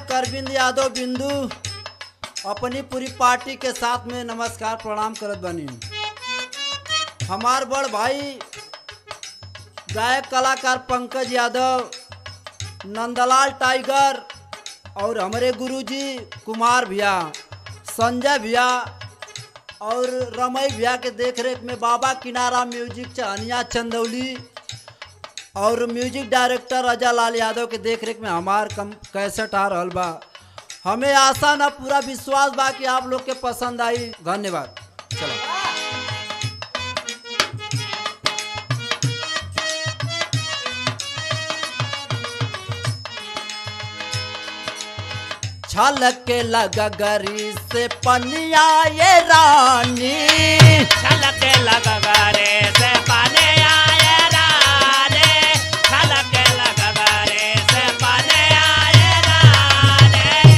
गायक अरविंद यादव बिंदु अपनी पूरी पार्टी के साथ में नमस्कार प्रणाम करत बनी हमार बड़ भाई गायक कलाकार पंकज यादव नंदलाल टाइगर और हमारे गुरुजी कुमार भैया संजय भैया और रमई भैया के देख रेख में बाबा किनारा म्यूजिक चहनिया चंदौली और म्यूजिक डायरेक्टर अजय लाल यादव के देख रेख में हमार कम कैसेट आ रहल बा हमें आशा ना पूरा विश्वास बा कि आप लोग के पसंद आई धन्यवाद चलो छलक के लगा गरी से पनिया ये रानी छलके लगवारे से पाने आए राने छलके लगवारे से पाने आए राने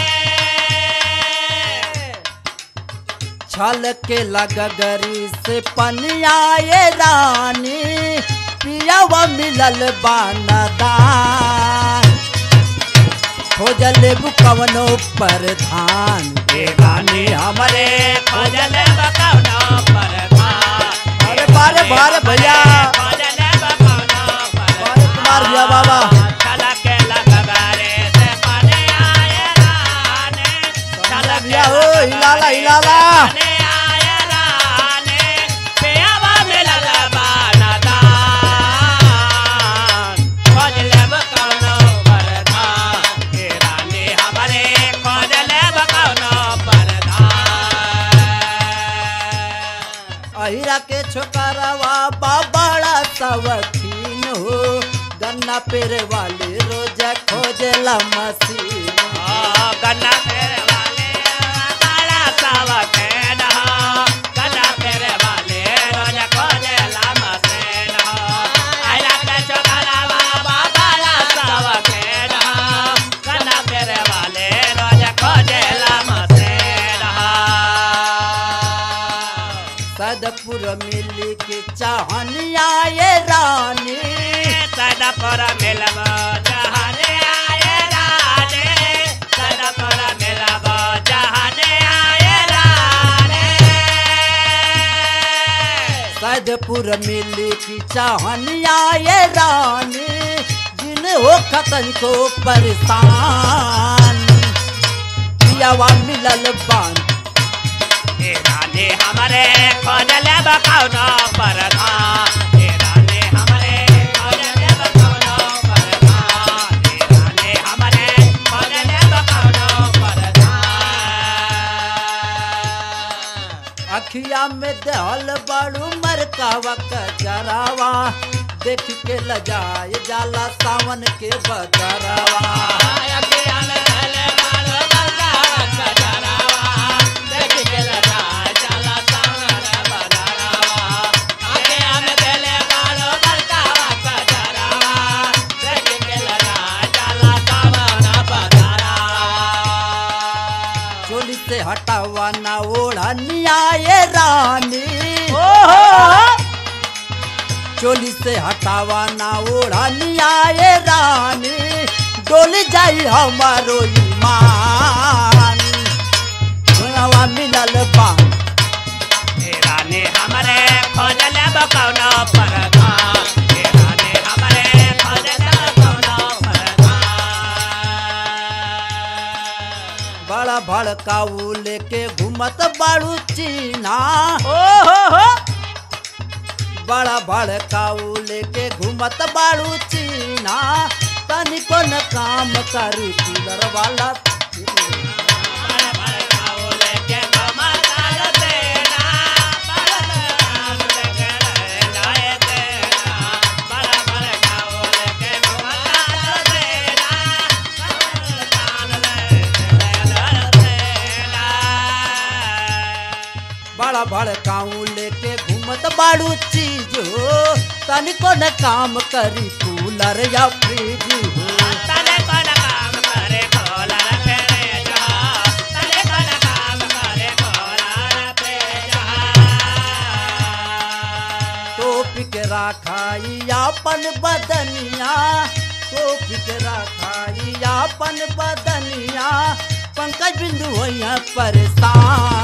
छल के लगगरी से पनिया ये रानी पियावा मिलल बानदान खोजल कवनो प्रधान दीवानी हमरे खोजल बकौनो पर था अरे बारे बारे भैया खोजल बकौनो पर बारे कुमार भैया बाबा छलके लगवारे से पाने आए राने संजय भैया हो हिलाला हिलाला पाने आए राने पियावा मिलल बानदान खोजल बकौनो पर था हे रानी हमरे खोजल बकौनो पर था अहिरा के छोकरवा बाबड़ा सवखीन हो गन्ना पेरे वाले रोज खोजला मसीन गन्ना फेरे वाले काला सावा के नहा गन्ना फेरे वाले रोज खोजे लामा से नहा आइला के चोकला बाबा काला सावा के नहा गन्ना फेरे वाले रोज खोजे लामा से नहा सदपुर मिली के चाहनिया ये रानी सदपुर मिलब जहाने आए राने सदपुर मिलब जहाने आए राने सदपुर मिली की चाहनिया ये रानी जिन हो खतन को परेशान पियावा मिलल बान ए राने हमरे खोजले बकौनो पर था ए राने हमरे खोजले बकौनो पर था ए राने हमरे खोजले बकौनो पर था अखिया में दहल बड़ू मरकावा कजरावा देख के लजाए जाला सावन के बजरावा चोली से हटावा ना ओढ़निया ये रानी चोली से हटावा ना ओढ़निया ये रानी डोली जाई हमारो ईमान धुआवा मिलल बान हमरे खोजले बकौनो पर था हे राने हमरे खोजले बकौनो पर था बड़ा भड़काऊ लेके घूमत बाड़ू चीना बड़ा भड़काऊ लेके घूमत बाड़ू चीना तनिको न काम करू कूलर वाला बड़ा भड़काऊ लेके घूमत बाड़ू चीज हो तनिको न काम करी कूलर या फ्रिज हो टोप के राखाई अपन बदनिया टोप के राखाई अपन बदनिया पंकज बिंदु होइया परेशान